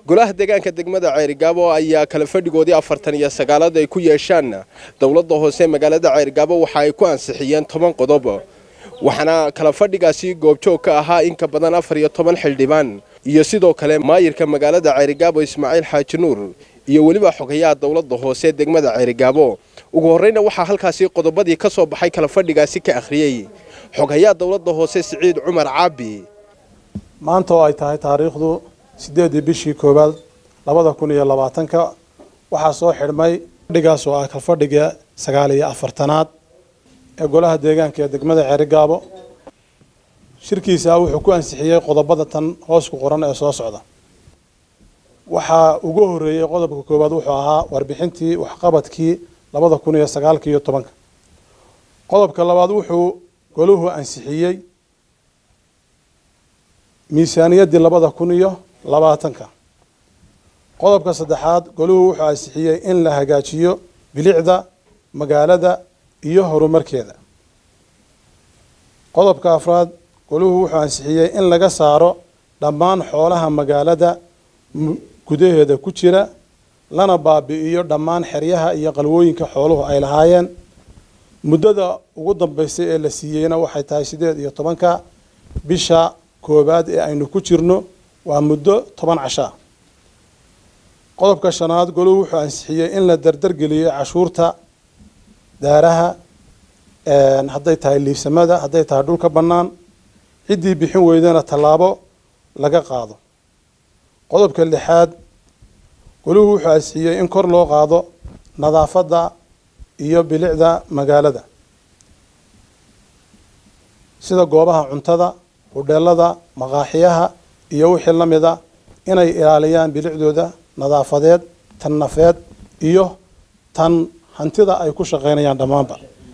golaha deegaanka degmada ceerigaabo ayaa kala fadhigoodii afartan iyo sagaalaad ay ku yeeshaan dowladda hoose magaalada ceerigaabo waxa ay ku ansixiyeen toban qodob waxaana kala fadhigaasi goobjoog ka ahaa in ka badan afar iyo toban xildhibaan iyo sidoo kale maayirka magaalada ceerigaabo ismaaciil xaaji nuur iyo weliba xogayaha dowladda hoose degmada ceerigaabo ugu horreyna waxaa halkaasi qodobadii ka soo baxay kala fadhigaasi ka akhriyey xogayaha dowladda hoose siciid cumar caabi maanta oo ay tahay taariikhdu siddeedii bishii koowaad labada kun iyo labaatanka waxaa soo xidhmay fadhigaas oo ah kalfadhiga sagaal iyo afartanaad ee golaha deegaanka ee degmada ceerigaabo shirkiisa wuxuu ku ansixiyey qodobada tan hoos ku qoran ee soo socda waxaa ugu horreeyey qodobka koowaad wuxuu ahaa warbixintii waxqabadkii labada kun iyo sagaalka iyo tobanka qodobka labaad wuxuu goluhu ansixiyey miisaaniyaddii labada kun iyo labaatanka qodobka saddexaad goluhu wuxuu ansixiyey in la hagaajiyo bilicda magaalada iyo horumarkeeda qodobka afraad goluhu wuxuu ansixiyey in laga saaro dhammaan xoolaha magaalada gudaheeda ku jira lana baabi'iyo dhammaan xeryaha iyo qalwooyinka xooluhu ay lahaayeen muddada ugu dambeysay ee la siiyeyna waxay tahay siddeed iyo tobanka bisha koowaad ee aynu ku jirno waa muddo toban cashaa qodobka shanaad goluhu wuxuu ansixiyey in la dardargeliyo cashuurta daaraha hadday tahay liibsamada hadday tahay dhulka bannaan ciddii bixin weydana tallaabo laga qaado qodobka lixaad goluhu wuxuu ansixiyey in kor loo qaado nadaafadda iyo bilicda magaalada sida goobaha cuntada hudheelada maqaaxiyaha iyo wixii la mida inay ilaaliyaan bilicdooda nadaafadeed tan nafeed iyo tan hantida ay ku shaqaynayaan dhammaanba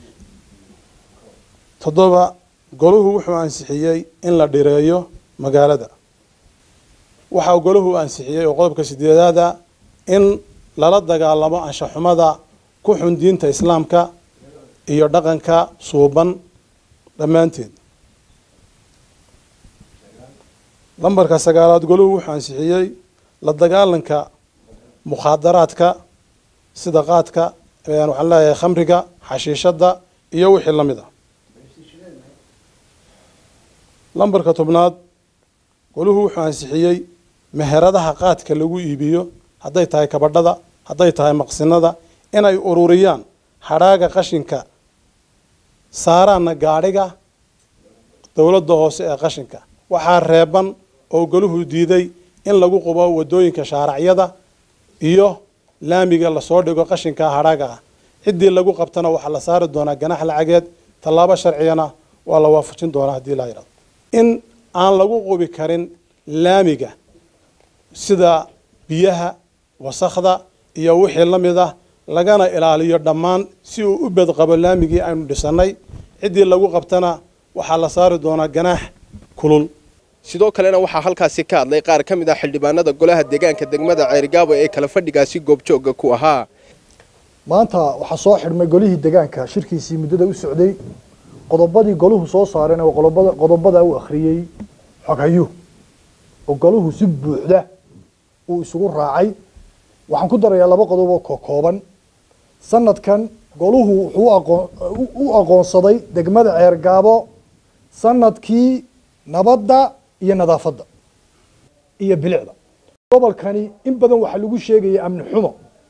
toddoba goluhu wuxuu ansixiyey in la dhireeyo magaalada waxaa goluhu ansixiyey oo qodobka sideedaada in lala dagaalamo anshaxumada ku xun diinta islaamka iyo dhaqanka suuban dhammaanteed lambarka sagaalaad goluhu wuxuu ansixiyey la dagaalanka mukhaadaraadka sida qaadka waxaan leeyahay khamriga xashiishadda iyo wixii la mid a lambarka tobnaad goluhu wuxuu ansixiyey meheradaha qaadka lagu iibiyo hadday tahay kabadhada hadday tahay maqsinada inay ururiyaan hadhaaga qashinka saaraanna gaadhiga dowladda hoose ee qashinka waxaa reeban oo goluhu diiday in lagu qubo wadooyinka shaaracyada iyo laamiga lasoo dhigo qashinka hadhaaga ah ciddii lagu qabtana waxaa la saari doonaa ganax lacageed tallaabo sharcigana waa la waafajin doonaa haddii laa yidhahdo in aan lagu qubi karin laamiga sida biyaha wasakhda iyo wixii la mid ah lagana ilaaliyo dhammaan si uu u bedqabo laamigii aynu dhisannay ciddii lagu qabtana waxaa la saari doonaa ganaax kulul sidoo kalena waxaa halkaasi ka hadlay qaar ka mid ah xildhibaanada golaha deegaanka degmada ceerigaabo ee kala fadhigaasi goobjoogga ku ahaa maanta waxaa soo xidhmay golihii deegaanka shirkiisii muddada u socday qodobadii goluhu soo saareen oo qodobada qodobada u akhriyey xoghayu oo goluhu si buuxda uu isugu raacay waxaan ku darayaa laba qodob oo kokooban sanadkan goluhu wuxuu aqoon u aqoonsaday degmada ceergaabo sanadkii nabadda iyo nadaafadda iyo bilicda gobolkani in badan waxaa lagu sheegaya amni xumo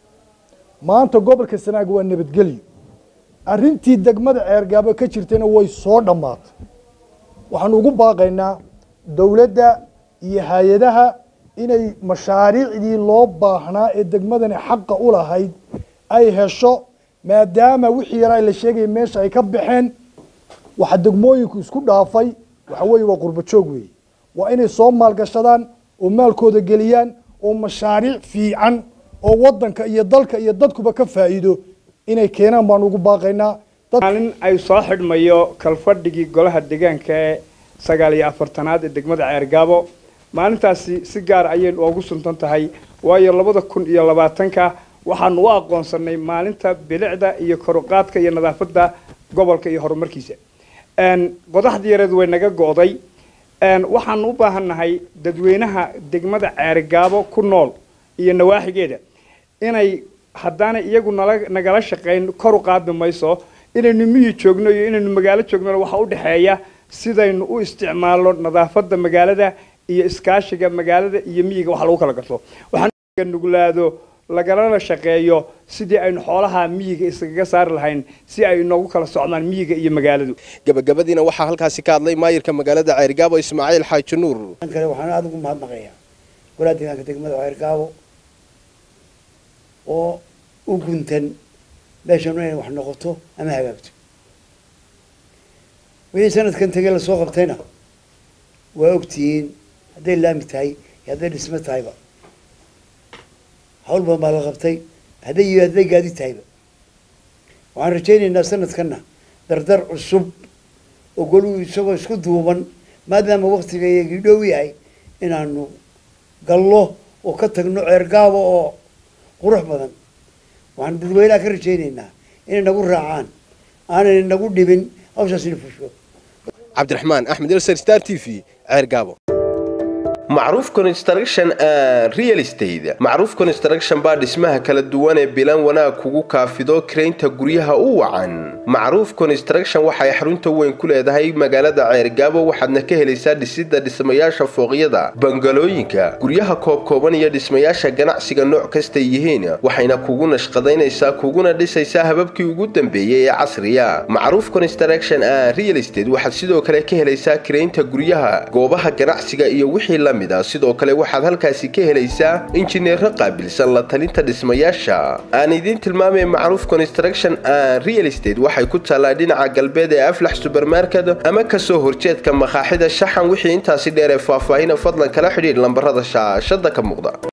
maanta gobolka sanaag waa nabadgelyo arrintii degmada ceergaabo ka jirtayna way soo dhammaatay waxaanu ugu baaqaynaa dowladda iyo hay-adaha inay mashaariicdii loo baahnaa ee degmadani xaqa u lahayd ay hesho maadaama wixii yaraa la sheegaya meesha ay ka baxeen waxa degmooyinku isku dhaafay waxa weeye waa qurbo joog weeye waa inay soo maalgashadaan oo maalkooda geliyaan oo mashaariic fiican oo waddanka iyo dalka iyo dadkuba ka faa'iido inay keenaan baanu ugu baaqaynaa maalin ay soo xidhmayo kalfadhigii golaha deegaanka ee sagaal iyo afartanaad ee degmada ceergaabo maalintaasi si gaar ayay oogu suntan tahay waayo labada kun iyo labaatanka waxaanu u aqoonsanay maalinta bilicda iyo koruqaadka iyo nadaafadda gobolka iyo horumarkiisa qodaxdii yareed way naga go'day waxaanu u baahannahay dadweynaha degmada ceerigaabo ku nool iyo nawaaxigeeda inay haddaana iyagu nala nagala shaqayn kor u qaadi mayso inaynu miyi joogno iyo inaynu magaalo joognona waxaa u dhexeeya sidaynu u isticmaalno nadaafadda magaalada iyo iskaashiga magaalada iyo miyiga wax lagu kala garto waxaan nuglaado lagalana shaqeeyo sidii aynu xoolaha miyiga iskaga saari lahayn si ay inoogu kala socdaan miyiga iyo magaaladu gabagabadiina waxaa halkaasi ka hadlay maayirka magaalada ceerigaabo ismaaciil xaaji nuur kale waxaan aada ugu mahadnaqayaa golaha deegaanka degmada ceerigaabo oo u guntan meeshanu inay wax noqoto ama hagaagto wixii sanadkan tegey lasoo qabtayna waa ogtihiin hadday laami tahay iyo hadday dhismo tahayba hawl badan baa la qabtay hadday iyo hadday gaadi tahayba waxaan rajaynaynaa sanadkanna dardar cusub oo goluhu isagoo isku duuban maadaama waktiga iyagii dhow yahay inaanu gallo oo ka tagno ceergaabo oo qurux badan waxaan dadweynaha ka rajaynaynaa inay nagu raacaan aanay nagu dhibin hawshaas ina fusho cabdiraxmaan axmed ilser star t v ceergaabo macruuf construction real estate macruuf construction baa dhismaha kala duwan ee bilan wanaag kugu kaafido karaynta guryaha u wacan macruuf construction waxay xarunta weyn ku leedahay magaalada ceergaabo waxaadna ka helaysaa dhisidda dhismayaasha fooqyada bangalooyinka guryaha koobkooban iyo dhismayaasha ganacsiga nooc kastay yihiin waxayna kugu nashqadaynaysaa kuguna dhisaysaa hababkii ugu dambeeyey ee casriya macruuf construction real estate waxaad sidoo kale ka helaysaa karaynta guryaha goobaha ganacsiga iyo wixii la sidoo kale waxaad halkaasi ka helaysaa injineero qaabilsan la talinta dhismayaasha aan idiin tilmaamay macruuf construction real estate waxay ku taallaa dhinaca galbeed ee aflax subermarket ama kasoo horjeedka makaaxida shaxan wixii intaasi dheer ee faahfaahina fadlan kala xidhiidh lambarada shaashada ka muuqda